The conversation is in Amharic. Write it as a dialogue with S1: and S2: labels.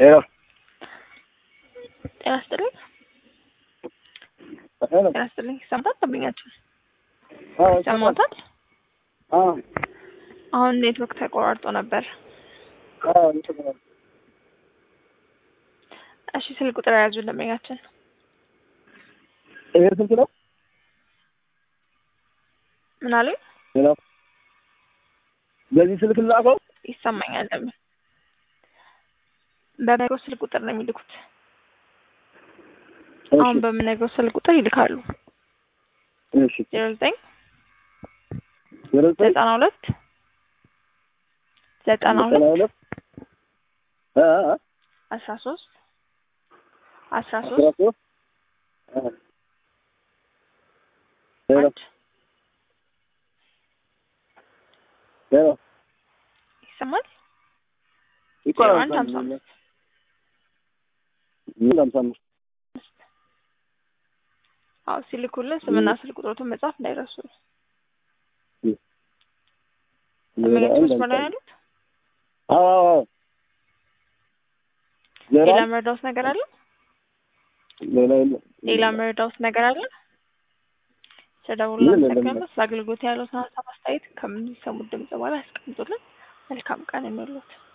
S1: ሄሎ
S2: ጤና ይስጥልኝ።
S1: ሄሎ
S2: ጤና ይስጥልኝ። ይሰማታል? ደንበኛችን
S1: አዎ
S2: ይሰማታል?
S1: አዎ
S2: አሁን ኔትወርክ ተቆራርጦ ነበር።
S1: አዎ እንትን ነው።
S2: እሺ ስልክ ቁጥር የያዙ ደንበኛችን
S1: ይሄ ስልክ ነው።
S2: ምን አሉኝ?
S1: ሄሎ በዚህ ስልክ ላከው።
S2: ይሰማኛል። ደንበኛ በምነግረው ስልክ ቁጥር ነው የሚልኩት። አሁን በምነግረው ስልክ ቁጥር ይልካሉ።
S1: እሺ
S2: ዜሮ ዘጠኝ
S1: ዜሮ ዘጠኝ
S2: ዘጠና ሁለት ዘጠና
S1: ዘጠና
S2: ሁለት
S1: ሁለት አ አ
S2: አስራ ሶስት አስራ
S1: አስራ
S2: ሶስት
S1: ሶስት አ ሄሎ
S2: አንድ
S1: ሄሎ
S2: ይሰማል። ዜሮ
S1: ይቆራል
S2: አንድ ሀምሳ አምስት
S1: ምን ሀምሳ አምስት
S2: አዎ ሲልኩልን ስምና ስልክ ቁጥሮቱን መጻፍ እንዳይረሱ።
S1: ዜሮ
S2: ደንበኛችን
S1: አንድ
S2: መስመር ላይ
S1: ሀምሳ
S2: ያሉት
S1: አዎ አዎ አዎ ዜሮ
S2: ሌላ
S1: አንድ
S2: መረዳውት ነገር አለ?
S1: ሌላ የለም
S2: ሌላ መረዳውት ነገር አለ? ስለደውሉ
S1: ምን የለም።
S2: እናመሰግናለን። ስለ አገልግሎት ያለውን ሀሳብ አስተያየት ከምንሰሙት ድምጽ በኋላ ያስቀምጡልን። መልካም ቀን እንሎት።